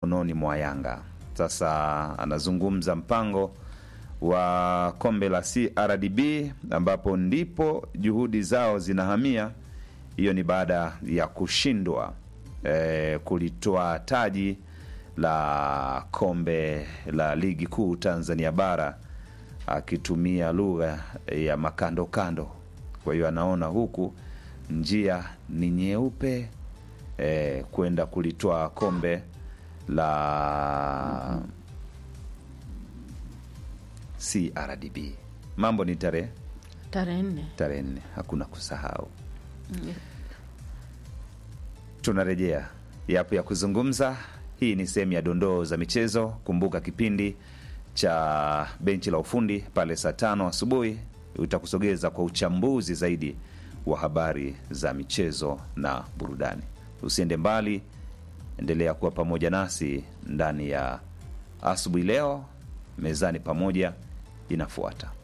mikononi mwa Yanga. Sasa anazungumza mpango wa kombe la CRDB ambapo ndipo juhudi zao zinahamia. Hiyo ni baada ya kushindwa eh, kulitoa taji la kombe la ligi kuu Tanzania bara akitumia lugha ya makando kando. Kwa hiyo anaona huku njia ni nyeupe eh, kwenda kulitoa kombe la CRDB. Mambo ni tarehe tarehe nne. tarehe nne, hakuna kusahau. Tunarejea yapo ya kuzungumza. Hii ni sehemu ya dondoo za michezo. Kumbuka kipindi cha benchi la ufundi pale saa tano asubuhi utakusogeza kwa uchambuzi zaidi wa habari za michezo na burudani. Usiende mbali, endelea kuwa pamoja nasi ndani ya asubuhi leo. Mezani pamoja inafuata.